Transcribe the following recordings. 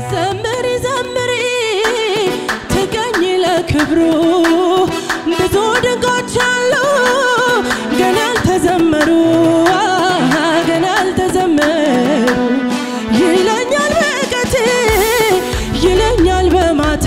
ዘምሪ ዘምሪ ተገኝ ለክብሩ ብዙ ድንቆች አሉ ገና አልተዘመሩ ገና አልተዘመሩ ይለኛል በቀት ይለኛል በማታ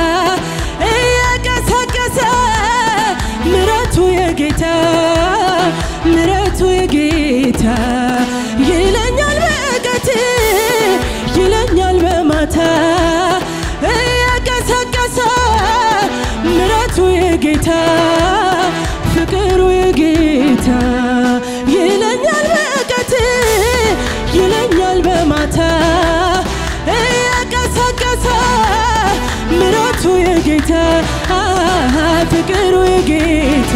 እየቀሰቀሰ ምረቱ የጌታ ምረቱ የጌታ ይለኛል በቀት ይለኛል በማታ እየቀሰቀሰ ምረቱ የጌታ ፍቅሩ የጌታ ይለኛል በቀት ይለኛል በማታ እየቀሰቀሰ ምረቱ የጌታ ፍቅሩ የጌታ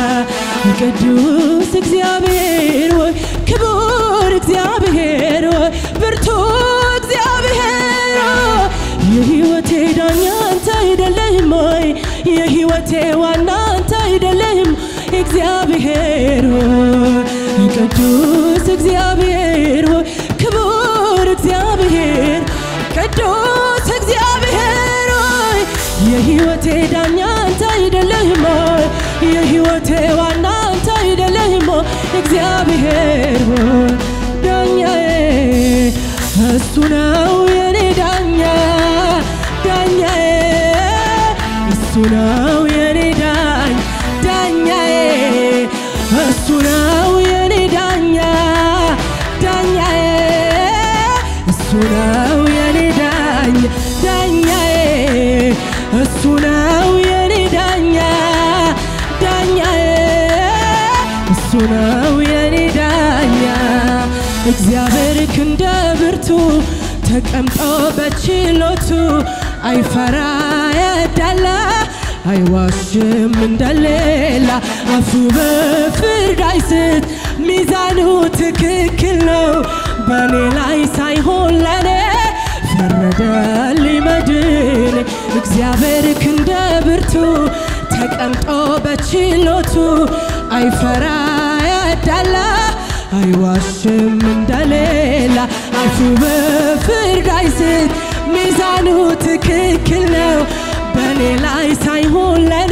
ቅዱስ እግዚአብሔር ወይ ክቡር እግዚአብሔር ወይ ብርቱ እግዚአብሔር ሆይ የሕይወቴ ዳኛ አንተ አይደለህም ወይ የሕይወቴ ዋና አንተ አይደለህም እግዚአብሔር ሆይ ቅዱስ እግዚአብሔር ሆይ ክቡር እግዚአብሔር ቅዱስ እግዚአብሔር ሆይ የሕይወቴ ዳኛ አንተ አይደለህም ወይ የሕይወቴ ዋና አንተ አይደለህም ወይ እግዚአብሔር ሆይ ዳኛዬ እሱ ነው የኔ ዳኛ ዳኛዬ እሱ ነው የኔ ዳኝ ዳኛዬ እሱ ነው የኔ ዳኛ ዳኛዬ እሱ ነው የኔ ዳኝ ዳኛዬ እሱ ነው የኔ ዳኛ ዳኛዬ እሱ ነው የኔ ዳኛ እግዚአብሔር ክንደ ብርቱ ተቀምጦ በችሎቱ አይፈራ ያዳላ አይዋሽም እንደሌላ አፉ በፍርድ አይስት ሚዛኑ ትክክል ነው በእኔ ላይ ሳይሆን ለኔ ፈረደልኝ መድን እግዚአብሔር ክንደ ብርቱ ተቀምጦ በችሎቱ አይፈራ ያዳላ አይዋሽም እንደሌላ አፉ በፍርድ አይስት ሚዛኑ ትክክል ነው በእኔ ላይ ሳይሆን ለኔ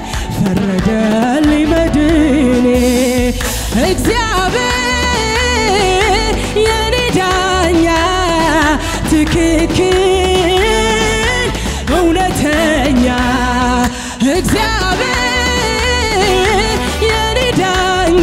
ፈረደልኝ መድኔ እግዚአብሔር የኔ ዳኛ ትክክል እውነተኛ እግዚአብሔር የኔ ዳኛ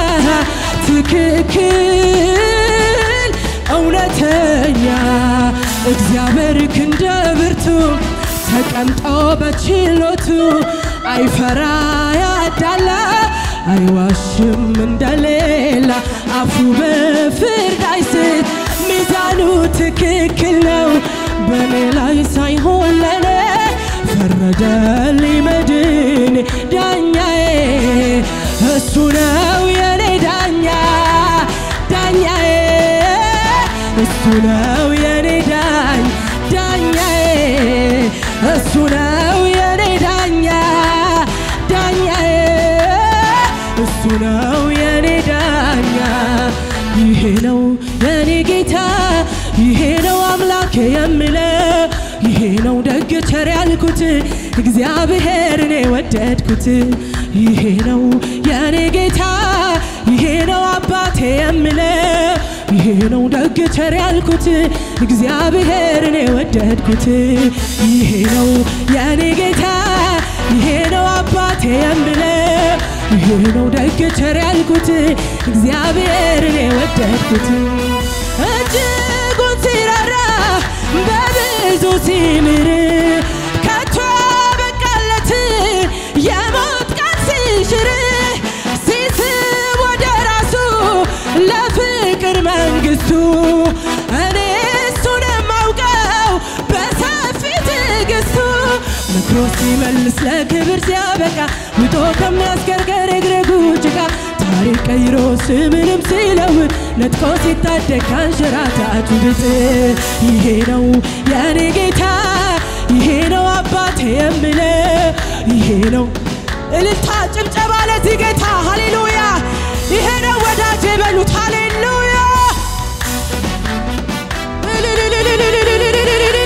ትክክል እውነተኛ እግዚአብሔር ክንደ ብርቱ ተቀምጦ በችሎቱ አይፈራ ያዳላ አይዋሽም እንደሌላ አፉ በፍርድ አይስት ሚዛኑ ትክክል ነው በእኔ ላይ ሳይሆን ለኔ ፈረደልኝ መድን ዳኛዬ እሱ ነው የኔ ዳኛ ዳኛዬ እሱ ነው የኔ ዳኝ ዳኛዬ እሱ ነው የኔ ዳኛ ዳኛዬ እሱ ነው የኔ ዳኛ ይሄ ነው የኔ ጌታ ይሄ ነው አምላክ የምለው ይሄ ነው ደግ ቸር ያልኩት እግዚአብሔርን የወደድኩት ይሄ ነው የኔ ጌታ ይሄ ነው አባቴ የምለው ይሄ ነው ደግ ቸር ያልኩት እግዚአብሔርን የወደድኩት ይሄ ነው የኔ ጌታ ይሄ ነው አባቴ የምለው ይሄ ነው ደግ ቸር ያልኩት እግዚአብሔርን የወደድኩት እጅጉን ሲራራ በብዙ ሲምር ከቶ በቃለት የሞት ቃል ሲሽር ሲስብ ወደ ራሱ ለፍቅር መንግስቱ እኔ እሱን የማውቀው በሰፊ ትዕግስቱ መክሮ ሲመልስ ለክብር ሲያበቃ ውጦ ከሚያስገርገር እግረ ጭቃ ታሪክ ቀይሮ ስምንም ሲለውጥ ነጥቆ ሲታደግ ከአንሸራታቱ ድጥ ይሄ ነው የእኔ ጌታ ይሄ ነው አባቴ የምለው ይሄ ነው እልልታ ጭብጨባ ለዚህ ጌታ ሃሌሉያ ይሄ ነው ወዳጅ የበሉት ሃሌሉያ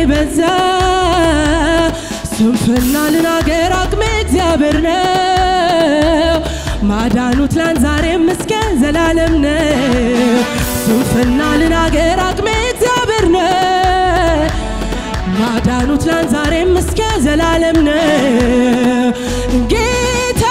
የበዛ ስንፍና ልናገር አቅሜ እግዚአብሔር ነው። ማዳኑ ትላንት ዛሬም እስከ ዘላለም ነው። ስንፍና ልናገር አቅሜ እግዚአብሔር ነው። ማዳኑ ትላንት ዛሬም እስከ ዘላለም ነው። ጌታ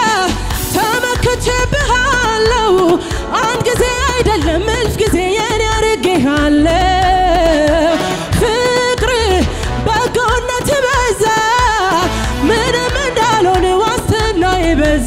ተመክቼብሃለሁ፣ አንድ ጊዜ አይደለም እልፍ ጊዜ የኔ አድርጌሃለሁ። ፍቅር በጎነት በዛ፣ ምንም እንዳልሆን ዋስትና የበዛ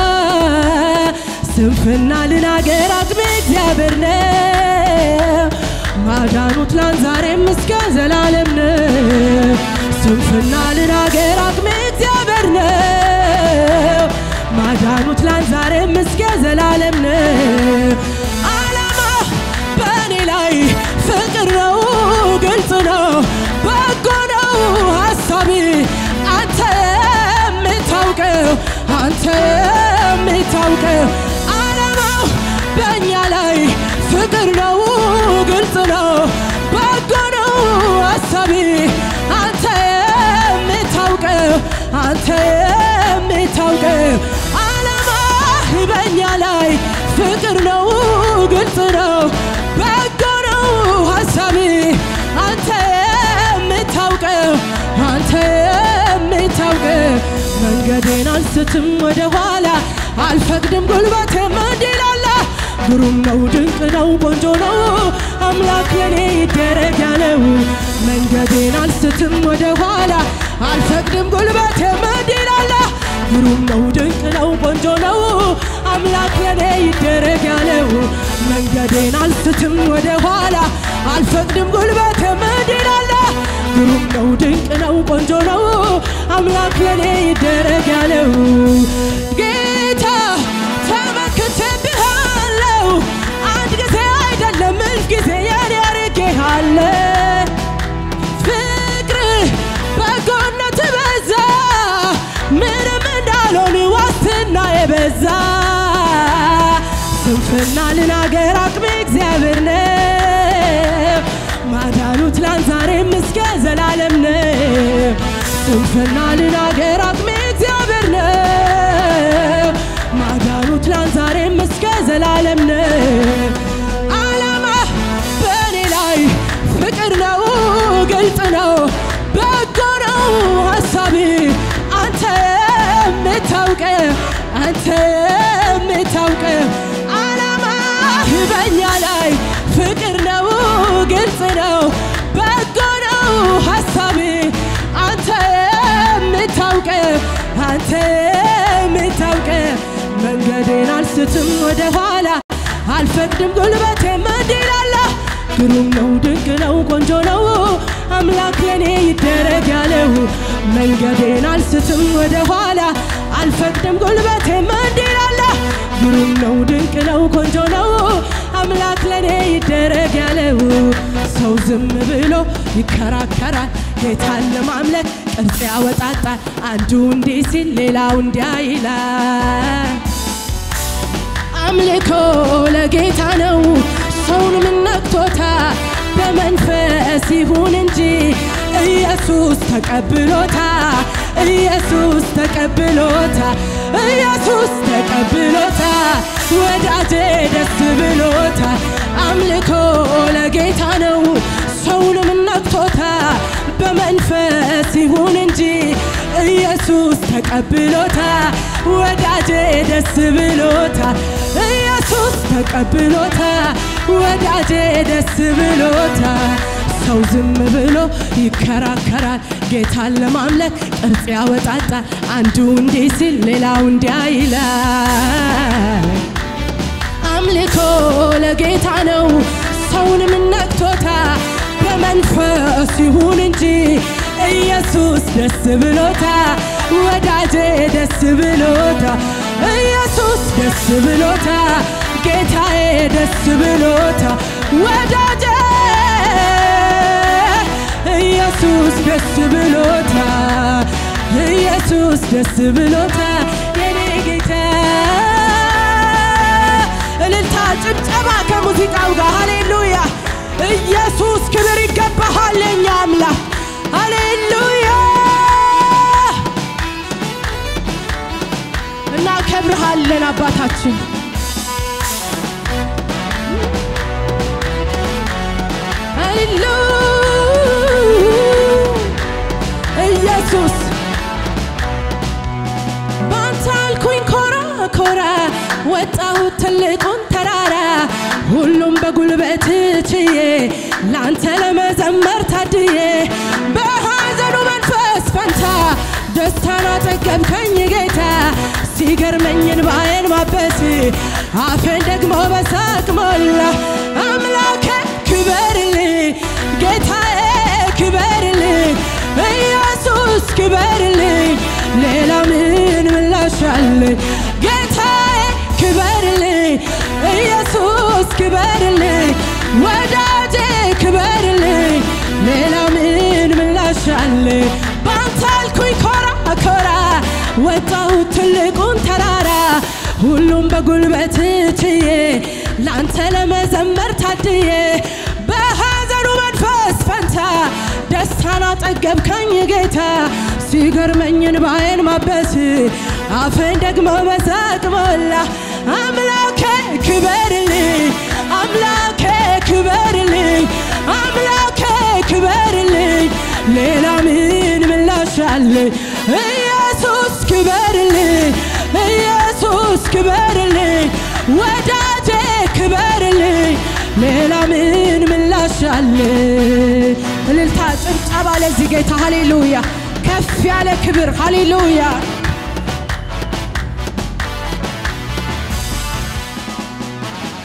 ስንፍና ልናገር አቅሜ እግዚአብሔር ነው። ማዳኑ ትላንት ዛሬም እስከ ዘላለም ነው። ስንፍና ልናገር አቅሜ እግዚአብሔር ነው። ማዳኑ ትላንት ዛሬም እስከ ዘላለም ነው። ዓላማ በእኔ ላይ ፍቅር ነው፣ ግልጽ ነው፣ በጎ ነው ሀሳቢ አንተ የምታውቀው አንተ የምታውቀው ዓላማው በእኛ ላይ ፍቅር ነው፣ ግልጽ ነው፣ በጎ ነው ሀሳቢ አንተ የምታውቀው አንተ የምታውቀው ዓላማ በእኛ ላይ ፍቅር ነው፣ ግልጽ ነው፣ በጎ ነው ሀሳቢ አንተ የምታውቀው አንተ የምታውቀው መንገዴን አልስትም ወደ ኋላ አልፈቅድም ጉልበቴም እንዲላላ ግሩም ነው ድንቅ ነው ቆንጆ ነው አምላክ የኔ ይደረግ ያለው መንገዴን አልስትም ወደ ኋላ አልፈቅድም ጉልበቴም እንዲላላ ግሩም ነው ድንቅ ነው ቆንጆ ነው አምላክ የኔ ይደረግ ያለው መንገዴን አልስትም ወደ ኋላ አልፈቅድም ጉልበቴም እንዲላላ ግሩም ነው ድንቅ ነው ቆንጆ ነው አምላክ ለኔ ይደረግ ያለው ጌታ ተመክቼብሃለሁ አንድ ጊዜ አይደለም እልፍ ጊዜ የኔ አድርጌሃለሁ ፍቅር በጎነት በዛ ምንም እንዳልሆን ዋስትና የበዛ ስንፍና ልናገር አቅሜ እግዚአብሔር ነው ማዳኑ ትላንት ዛሬም እስከ ዘላለም ነው ስንፍና ልናገር አቅሜ እግዚአብሔር ነው ማዳኑ ትላንት ዛሬም እስከ ዘላለም ነው ዓላማ በእኔ ላይ ፍቅር ነው ግልጽ ነው በጎ ነው ሀሳቢ አንተ የምታውቀው አንተ የምታውቀው ዓላማ በእኛ ላይ ፍቅር ነው ግልጽ ነው በጎ ነው ሀሳቢ አንተ የምታውቀው አንተ የምታውቀው መንገዴን አልስትም ወደ ኋላ አልፈቅድም ጉልበቴም እንዲላላ ግሩም ነው ድንቅ ነው ቆንጆ ነው አምላክ ለኔ ይደረግ ያለው መንገዴን አልስትም ወደ ኋላ አልፈቅድም ጉልበቴም እንዲላላ ግሩም ነው ድንቅ ነው ቆንጆ ነው አምላክ ለኔ ይደረግ ያለው ሰው ዝም ብሎ ይከራከራል ጌታን ለማምለክ ቅርጽ ያወጣጣል አንዱ እንዲህ ሲል ሌላው እንዲያ ይላል አምልኮ ለጌታ ነው ሰውንም ነክቶታ በመንፈስ ይሁን እንጂ ኢየሱስ ተቀብሎታ ኢየሱስ ተቀብሎታ ኢየሱስ ተቀብሎታ ወዳጄ ደስ ብሎታ አምልኮ ለጌታ ነው ሰውንም ነክቶታ በመንፈስ ይሁን እንጂ ኢየሱስ ተቀብሎታ ወዳጄ ደስ ብሎታ ኢየሱስ ተቀብሎታ ወዳጄ ደስ ብሎታ ሰው ዝም ብሎ ይከራከራል ጌታን ለማምለክ ቅርጽ ያወጣጣል አንዱ እንዲህ ሲል ሌላው እንዲያ ይላል አምልኮ ለጌታ ነው ሰውንም ነክቶታ በመንፈስ ይሁን እንጂ ኢየሱስ ደስ ብሎታ ወዳጄ ደስ ብሎታ ኢየሱስ ደስ ብሎታ ጌታዬ ደስ ብሎታ ወዳጄ ኢየሱስ ደስ ብሎታ ኢየሱስ ደስ ብሎታ የኔ ጌታ እልልታ ጭብጨባ ከሙዚቃው ጋር ሃሌሉያ ኢየሱስ ክብር ይገባሃል የኛ አምላክ ሃሌሉያ እናከብርሃለን አባታችን ኢየሱስ ባንተ አልኩኝ ኮራ ኮራ ወጣሁት ትልቁን ተራራ ሁሉም በጉልበት ችዬ ላንተ ለመዘመር ታድዬ በሐዘኑ መንፈስ ፈንታ ደስታን አጠገብከኝ ጌታ ሲገርመኝ እንባዬን ማበስ አፌን ደግሞ በሳቅ ሞላ አምላኬ ክበርልኝ ጌታዬ ክበርልኝ ኢየሱስ ክበርልኝ ሌላ ምን ምላሽ አለኝ ጌታዬ ክበርልኝ ኢየሱስ ክበርልኝ ወዳጄ ክበርልኝ ሌላ ምን ምላሽ አለኝ ባንተ አልኩኝ ኮራ ኮራ ወጣሁ ትልቁን ተራራ ሁሉም በጉልበት ችዬ ላንተ ለመዘመር ታድዬ በሐዘኑ መንፈስ ፈንታ ደስታን አጠገብከኝ ጌታ ሲገርመኝ እንባዬን ማበስ አፌን ደግሞ በሳቅ ሞላ አምላኬ ክበርልኝ አምላኬ ክበርልኝ አምላኬ ክበርልኝ ሌላ ምን ምላሽ አለኝ ኢየሱስ ክበርልኝ ኢየሱስ ክበርልኝ ወዳጄ ክበርልኝ ሌላ ምን ምላሽ አለኝ እልልታ ጭብጨባ ለዚህ ጌታ ሃሌሉያ ከፍ ያለ ክብር ሃሌሉያ